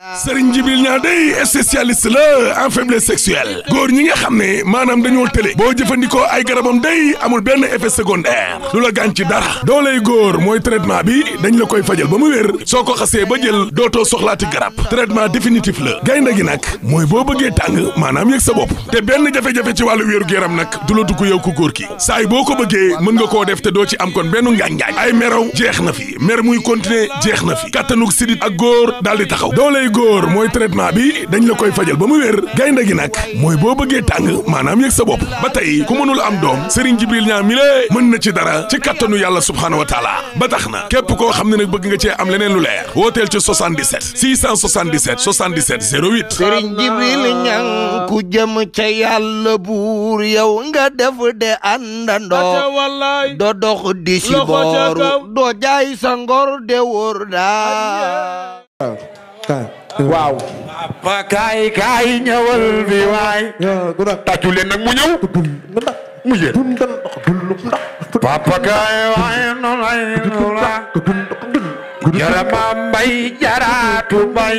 Serigne Djibril Niang day spécialiste la en faiblesse sexuelle góor ñi nga xam ne maanaam dañoo tële boo jëfandikoo ay garabam day amul benn effet secondaire du la gaañ ci dara dooley góor mooy traitement bi dañ la koy fajal ba mu wér soo ko xasee ba jël dootoo soxlaati garab traitement définitif la gaynde gi nag mooy boo bëggee tàng maanaam yëg sa bopp te benn jafe-jafe ci wàllu wéeru yaram nag du la dugg yow ku góor ki saay boo ko bëggee mën nga koo def te doo ci am kon benn ngaañ-ngaañ ay meraw jeex na fi mer muy continuer jeex na fi kattanug sidit ak góor daal di taxaw dooley góor mooy traitement bi dañ la koy fajal ba mu wér gaynde gi nag mooy boo bëggee tàng maanaam yëg sa bopp ba tey ku mënul am doom Serigne Djibril Niang mi lée mën na ci dara ci kattanu yàlla subhaanahu wa taala ba tax na képp koo xam ne nag bëgg nga cee am leneen lu leer wooteel ci 77 677 77 08 Sëriñ Jibril Ñang ku jëm ca yàlla buur yow nga def de àndandoo do dox di si booru doo jaay sa ngor de wóor daa waaw. papa kaay kaay ñëwal bi waay. tàccu leen nag mu ñëw. mu yéen. papa kaay waay noonu lay la. jarama mbay jaraatu mbay.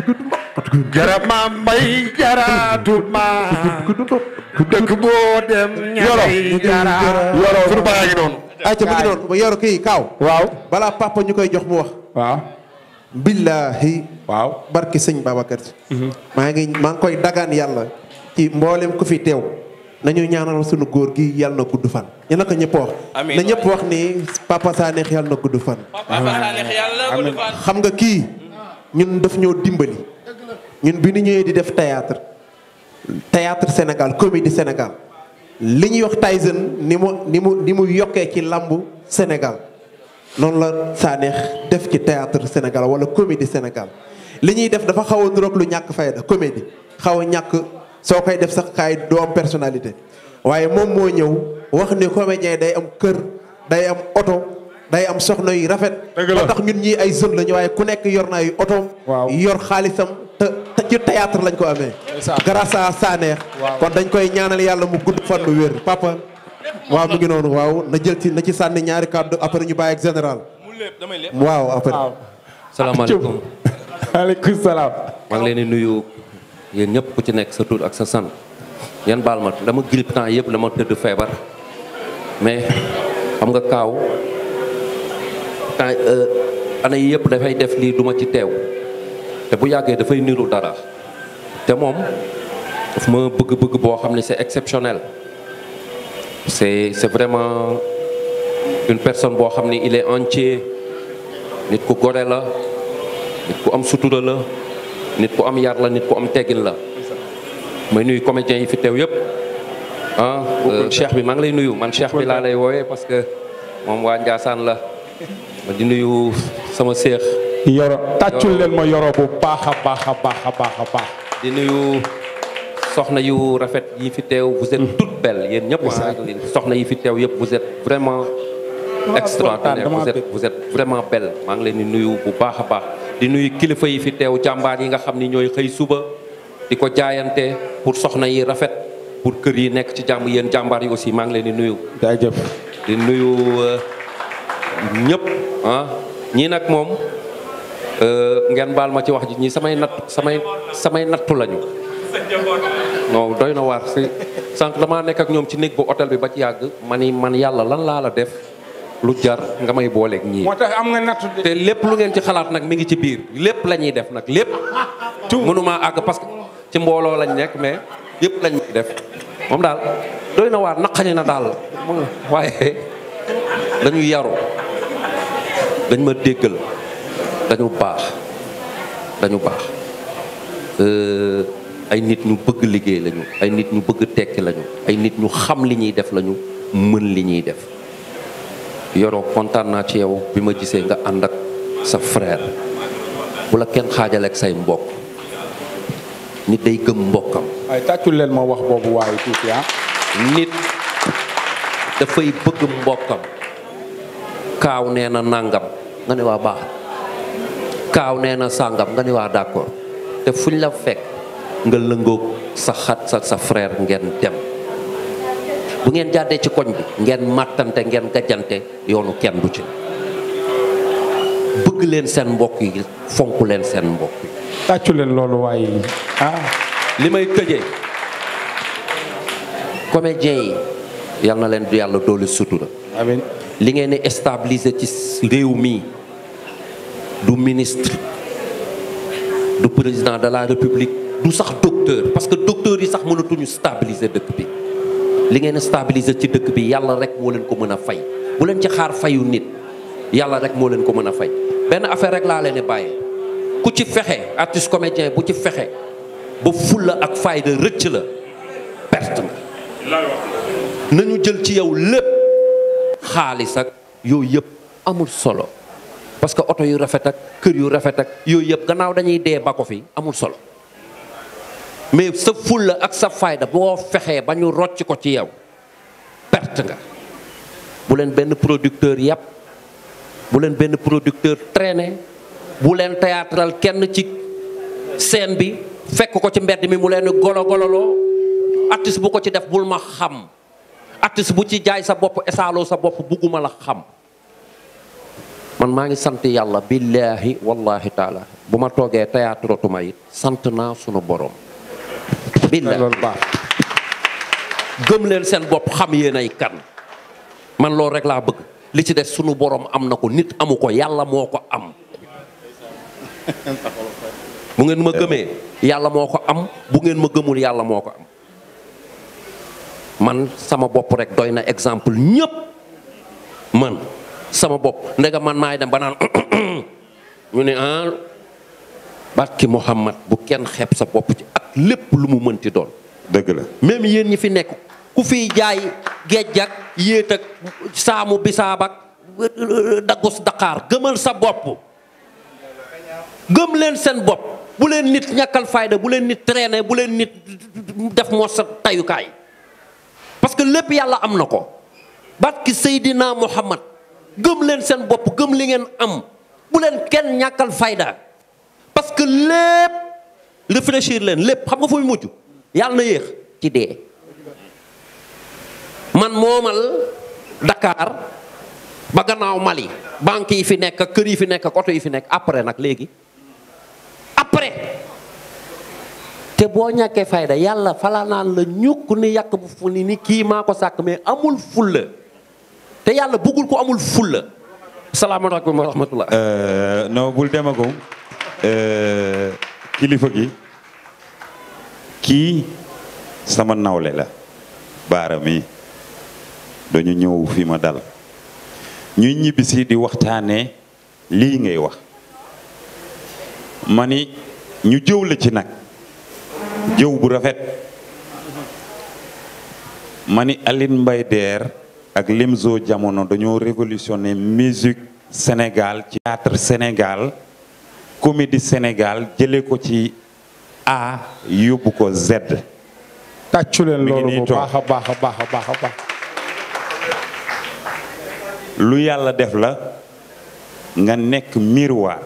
jarama mbay jaraatu ma. dëkk boo dem. ñaari jara. yoro sunu baa ngi noonu. ayca mi ngi noonu ba yoro kii kaaw. waaw. balaa papa ñu koy jox mu wax. waaw. billahi waaw. barki sëñ Babacar Si maa ngi maa ngi koy dagaan yàlla ci mboolem ku fi teew nañu ñaanal sunu góor gi yàlla na gudd fan ñu na ko ñëpp wax na ñëpp wax ni papa Sanex yàlla na gudd fan xam nga kii ñun daf ñoo dimbali ñun bi ñu ñëwee di def théâtre théâtre Sénégal comédie Sénégal li ñuy wax Tyson ni mu ni mu ni mu yokkee ci làmbu Sénégal noonu la Sanex def ci théâtre Sénégal wala comédie Sénégal li ñuy def dafa xaw a niroog lu ñàkk fayda comédie xaw a ñàkk soo koy def sax kaay doo am personnalité waaye moom moo ñëw wax ni comédien day am kër day am oto day am soxna yu rafet ba tax ñun ñii ay jeunes lañu waaye ku nekk yor na ay oto yor xaalisam te te ci théâtre lañ ko amee grâce à Sanex kon dañ koy ñaanal yàlla mu gudd fan mu wér papa waaw mu ngi noonu waaw na jël ci na ci sànni ñaari kàddu après ñu bàyyi ak général waaw après salaamaaleykum waaleykum salaam maa ngi leen di nuyu yéen ñëpp ku ci nekk sa tur ak sa sant yan baal ma dama grippe temps yëpp dama tëdd feebar mais xam nga kaaw temps année yi yëpp dafay def lii duma ci teew te bu yàggee dafay niru dara te moom daf ma bëgg-bëgg boo xam ne c'est exceptionnel c'est c'est vraiment une personne boo xam ne il est entier nit ku gore la nit ku am sutura la nit ku am yar la nit ku am teggin la may nuyu comédiens yi fi teew yëpp ah cheikh bi maa ngi lay nuyu man cheikh bi laa lay woowee parce que moom waa Ndiassane la ma di nuyu sama seex yoro tàccul leen ma yoro bu baax a baax a baax a baax a baax di nuyu soxna yu rafet yi fi teew vous êtes toutes belles yéen ñëpp soxna yi fi teew yëpp vous êtes vraiment extraordinaire vous êtes vous êtes vraiment belle maa ngi leen di nuyu bu baax a baax di nuyu kilifa yi fi teew jàmbaar yi nga xam ni ñooy xëy suba di ko jaayante pour soxna yi rafet pour kër yi nekk ci jàmm yéen jàmbaar yi aussi maa ngi leen di nuyu jaajëf di nuyu ñëpp ah ñii nag moom ngeen baal ma ci wax ji ñii samay natt samay samay nattu lañu non doy na waar si sànq damaa nekk ak ñoom ci néeg bu hôtel bi ba ci yàgg ma ni man yàlla lan laa la def lu jar nga may booleeg ñii moo tax am nga nattu de te lépp lu ngeen ci xalaat nag mi ngi ci biir lépp la ñuy def nag lépp mënuma àgg parce que ci mbooloo lañ nekk mais yëpp lañ def moom daal doy na waar naqañi na daal waaye dañu yaru dañ ma déggal dañu baax dañu baax ay nit ñu bëgg liggéey lañu ay nit ñu bëgg tekki lañu ay nit ñu xam li ñuy def lañu mën li ñuy def yoroo kontaan naa ci yow bi ma gisee nga ànd ak sa frère bu la kenn xaajale ak say mbokk nit day gëm mbokkam ay tàccul leen ma wax boobu waaye tuuti ah nit dafay bëgg mbokkam kaaw nee na nàngam nga ne waa baax kaaw nee na sàngam nga ne waa d'accord te fuñ la fekk nga lëngoog sa xat sa sa frère ngeen dem bu ngeen jàddee ci koñ bi ngeen màttante ngeen gajjante yoonu kenn du ci bëgg leen seen mbokk yi fonk leen seen mbokk yi tàccu leen loolu waaye ah li may tëjee comédien yi yal na leen du yàlla doole sutura amiin li ngeen di stabiliser ci réew mi du ministre du président de la république du sax docteur parce que docteur yi sax mënatuñu stabiliser dëkk bi li ngeen stabiliser ci dëkk bi yàlla rek moo leen ko mën a fay bu leen ci xaar fayu nit yàlla rek moo leen ko mën a fay benn affaire rek laa leen di bàyyee ku ci fexe artiste comédien bu ci fexe ba fulla ak fayda rëcc la perte nga nañu jël ci yow lépp xaalis ak yooyu yëpp amul solo parce que oto yu rafet ak kër yu rafet ak yooyu yëpp gannaaw dañuy dee ba ko fi amul solo mais sa fulla ak sa fayda boo fexee ba ñu rocc ko ci yow perte nga bu leen benn producteur yàpp bu leen benn producteur traîner bu leen théâtral kenn ci scène bi fekk ko ci mbedd mi mu leen golo gololoo artiste bu ko ci def bul ma xam artiste bu ci jaay sa bopp esaaloo sa bopp bugguma la xam man maa ngi sant yàlla billaahi wallahi taala bu ma toogee théâtre tuma it sant naa sunu borom billaahi loolu baax gëm leen seen bopp xam yéen ay kan man loolu rek laa bëgg li ci des sunu borom am na ko nit amu ko yàlla moo ko am bu ngeen ma gëmee yàlla moo ko am bu ngeen ma gëmul yàlla moo ko am man sama bopp rek doy na exemple ñëpp man sama bopp ndega man maay dem ba naan ñu ne ah barki Muhammad bu kenn xeeb sa bopp ci ak lépp lu mu mënti doon dëgg la même yéen ñi fi nekk ku fiy jaay géej ak yéet ak saamu bisaab ak daggus daqaar gëmal sa bopp gëm leen seen bopp bu leen nit ñàkkal fayda bu leen nit traîner bu leen nit def moo sa tayukaay parce que lépp yàlla am na ko barki Seydina Muhammad gëm leen seen bopp gëm li ngeen am bu leen kenn ñàkkal fayda parce que lépp réfléchir leen lépp xam nga fu muy mujj yàlla na yéex ci dee man moomal Dakar ba gannaaw Mali banque yi fi nekk ak kër yi fi nekk ak oto yi fi nekk après nag léegi après te boo ñàkkee fayda yàlla falaa naan la ñukk ni yàq bu fu ni ni kii maa ko sàkk mais amul fulla te yàlla bëggul ko amul fulla salaamaaleykum wa rahmatullah non bul demagum kilifa gi kii sama nawle la baara mi dañu ñëw fi ma dal ñuy ñibbisi di waxtaanee lii ngay wax ma ni ñu jëw la ci nag jëw bu rafet ma ni Aline Mbaye Der ak Limzo jamono dañoo révolutionné musique Sénégal ci théâtre Sénégal comédie Sénégal jële ko ci A yóbbu ko Z tàccu leen Mi ngi loolu nii bu toog. baax a baax a baax a baax a baax lu yàlla def la nga nekk miroir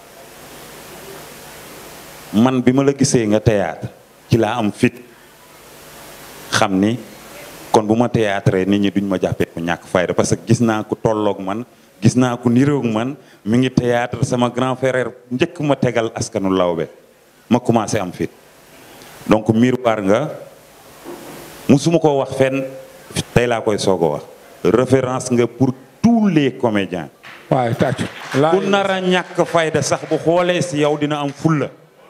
man bi ma la gisee nga théâtre ci laa am fit xam ni kon bu ma théâtre nit ñi duñ ma jàppee ku ñàkk fayda parce que gis naa ku tolloog man gis naa ku niroog man mi ngi théâtre sama grand frère njëkk ma tegal askanu lawbe ma commencé am fit donc miroir nga musuma ko wax fenn tey laa koy soog a wax référence nga pour tous les comédiens waaye tàccu ku nar a ñàkk fayda sax bu xoolee si yow dina am fulla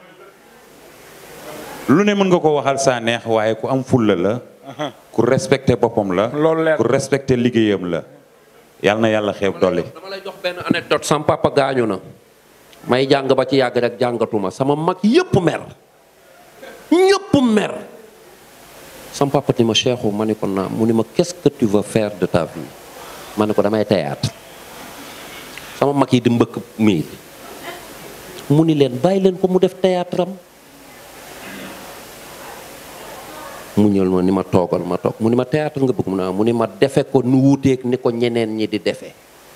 lu ne mën nga ko waxal saa neex waaye ku am fulla la ku respecté boppam la Loolu leer. ku respecté liggéeyam la yàlla na yàlla xeeb dolli dama lay jox benn anecdote sama papa gaañu na may jàng ba ci yàgg rek jàngatuma sama mag yëpp mer ñëpp mer sama papa ni ma Cheikhou ma ni ko naam mu ni ma qu'est-ce que tu veux faire de ta vie ma ne ko damay théâtre sama mag yi di mbëkk mii mu ni leen bàyyi leen ko mu def théâtre am mu ñëw ma ni ma toogal ma toog mu ni ma théâtre nga bëgg mu ne mu ni ma defe ko nu wuuteeg ni ko ñeneen ñi di defee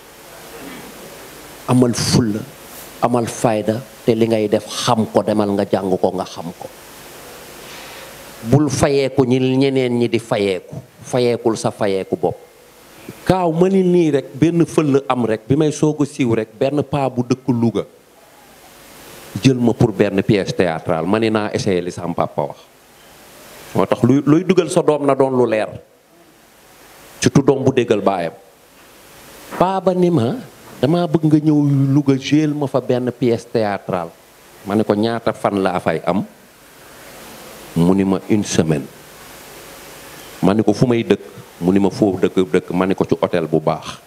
amal fulla amal fayda te li ngay def xam ko demal nga jàng ko nga xam ko bul fayeeku ñi ñeneen ñi di fayeeku fayeekul sa fayeeku bopp kaaw ma ni nii rek benn fëll am rek bi may soog a siiw rek benn paa bu dëkk Louga jël ma pour benn pièce théâtrale ma ni naa essayé li sama papa wax moo tax luy luy dugal sa doom na doon lu leer surtout doom bu déggal baayam baaba ni ma dama bëgg nga ñëw Louga jël ma fa benn pièce théâtrale ma ne ko ñaata fan laa fay am mu ni ma une semaine ma ni ko fu may dëkk mu ni ma foofu dëkk dëkk ma ni ko ci hôtel bu baax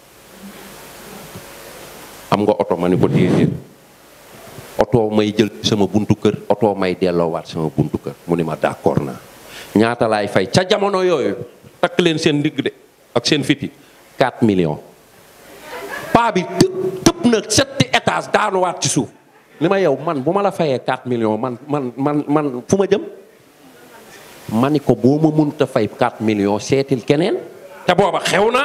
am nga oto ma ni ko déedéet oto may jël sama buntu kër oto may delloowaat sama buntu kër mu ni ma d'accord naa ñaata laay fay ca jamono yooyu takk leen seen ndigg de ak seen fiti 4 millions paa bi tëb tëb na setti étage daanuwaat ci suuf li ma yow man bu ma la fayee 4 millions man man man man fu ma jëm ma ni ko boo ma mënut a fay 4 millions seetil keneen te booba xew na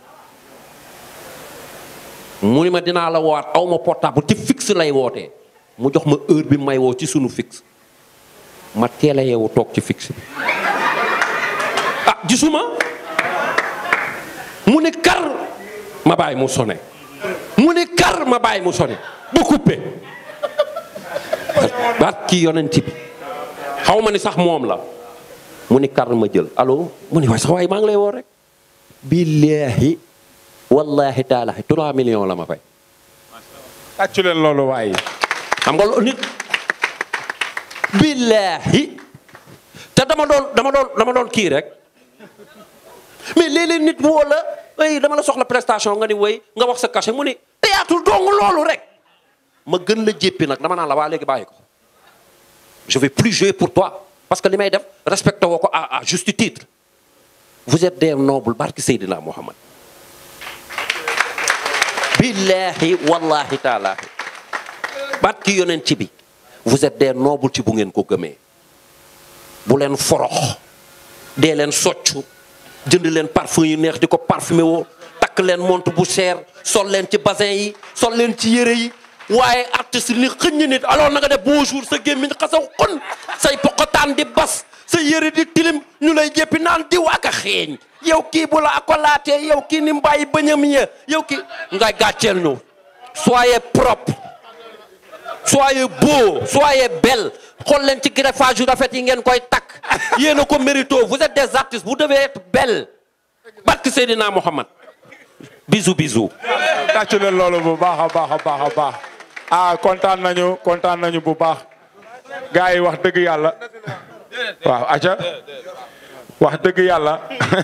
mu ni ma dinaa la woowaat aw ma portable ci fixe lay wootee mu jox ma heure bi may woo ci sunu fixe ma teel a yeewu toog ci fixe bi ah gisuma mu ne kar ma bàyyi mu sone mu ne kar ma bàyyi mu sone ba coupé baat kii yonent bi xaw ma ni sax moom la mu ni kar ma jël allo mu ni waay sax waaye maa ngi lay woo rek billaahi wallahi taalahi 3 millions la ma fay tàccu leen loolu waaye xam nga loolu nit billaahi te dama doon dama doon dama doon kii rek mais léeg-léeg nit woo la ay dama la soxla prestation nga ni woy nga wax sa cachet mu ni théâtre dong loolu rek ma gën la jéppi nag dama naan la waa léegi bàyyi ko je vais plus jouer pour toi parce que li may def respecté woo ko à à juste titre vous êtes des nobles barki Seydina Muhammad billahi wallahi taalaahi barki yonent ci bi vous êtes des nobles ci bu ngeen ko gëmee bu leen forox dee leen soccu jënd leen parfum yu neex di ko parfumé woo takk leen montre bu cher sol leen ci bassin yi sol leen ci yére yi waaye artiste ni xëññ nit alors na nga def bonjour sa gémmiñ xasaw xon say poqotaan di bas sa yére di tilim ñu lay jéppi naan diw ak a xeeñ yow kii bu la akolaatee yow kii ni mbàyyi bëñam ya yow kii ngay gàcceel ñu soyez propre soyez beau soyez belle xool leen ci greffage yu rafet yi ngeen koy takk yéen a ko mérito vous êtes des artistes vous devez être belle barke Seydina Mohamed bisou bisou tàccu leen loolu bu baax a baax a baax a baax ah kontaan nañu kontaan nañu bu baax gars yi wax dëgg yàlla waaw aca wax dëgg yàlla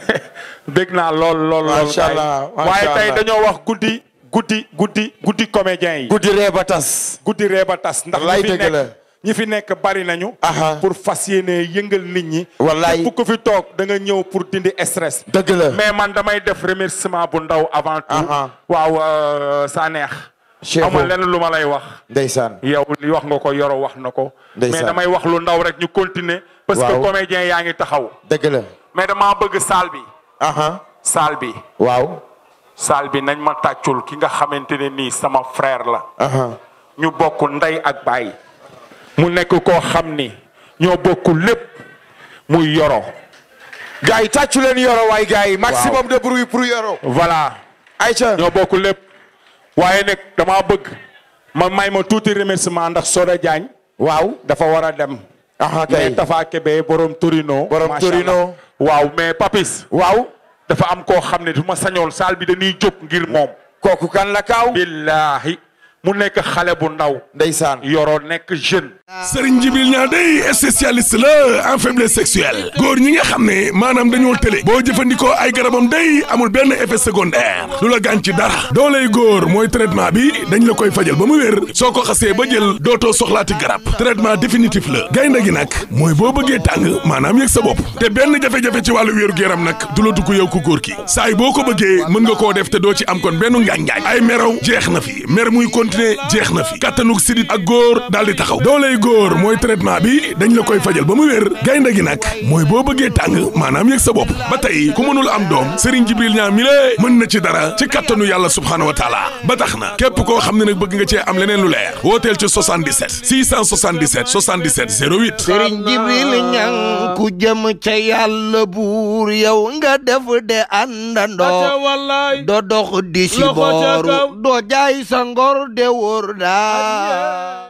dégg naa lool lool lool Macha Allah, macha waaye tey Allah. dañoo wax guddi guddi guddi guddi comédien yi guddi ree ba tas. guddi ree ba tas ndax Wallaay ñi fi dëgg la. nekk ñi fi nekk bari nañu Aha. pour fas yéene yëngal nit ñi Wallaay. képp ku fi toog da nga ñëw pour dindi stress dëgg la. mais man damay def remerciement bu ndaw avant tout Aha. waaw euh, sa neex Cheikhou. ama lenn lu ma lay wax ndeysaan. yow li wax nga ko yoro wax na ko mais Ndeysaan. damay wax lu ndaw rek ñu continuer parce que Waaw. comédien yaa ngi taxaw dëgg la. mais dama bëgg salle bi aha salle bi waaw. salle bi nañ ma tàccul ki nga xamante ne nii sama frère la aha ñu bokk ndey ak baay mu nekk koo xam ni ñoo bokk lépp muy yoro gars yi tàccu leen yoro waay gars yi. maximum de bruit pour yoro. voilà Aïcha. ñoo bokk lépp waaye nag dama bëgg ma may ma tuuti remerciement ndax Soda Diagne waaw. dafa war a dem aha mais kay. Tafa Kebe borom Torino Borom macha Torino. Allah. waaw mais Papis waaw. dafa am koo xam ne du ma sañool saal bi dañuy jóg ngir moom kooku kan la kaaw. billaahi mu nekk xale bu ndaw ndeysaan. yoroo nekk jeune Serigne Djibril Niang day spécialiste la en faiblesse sexuelle góor ñi nga xam ne maanaam dañoo tële boo jëfandikoo ay garabam day amul benn effet secondaire lu la gaañ ci dara dooley góor mooy traitement bi dañ la koy fajal ba mu wér soo ko xasee ba jël dootoo soxlaati garab traitement définitif la gaynde gi nag mooy boo bëggee tàng maanaam yëg sa bopp te benn jafe-jafe ci wàllu wéeru yaram nag du la dugg yow ku góor ki saa yi boo ko bëggee mën nga koo def te doo ci am kon benn ngaañ-ngaañ ay meraw jeex na fi mer muy continuer jeex na fi kattanug sidit ak góor daal di taxaw dooley góor mooy traitement bi dañ la koy fajal ba mu wér gaynde gi nag mooy boo bëggee tàng maanaam yëg sa bopp ba tey ku mënul am doom Serigne Jibril Niang mi lée mën na ci dara ci kattanu yàlla subhaanahu wa taala ba tax na képp koo xam ne nag bëgg nga cee am leneen lu leer wooteel ci 77 677 77 08 sëriñ jibril ñang ku jëm ca yàlla buur yow nga def de àndandoo do dox di si booru doo jaay sa ngor de wóor daa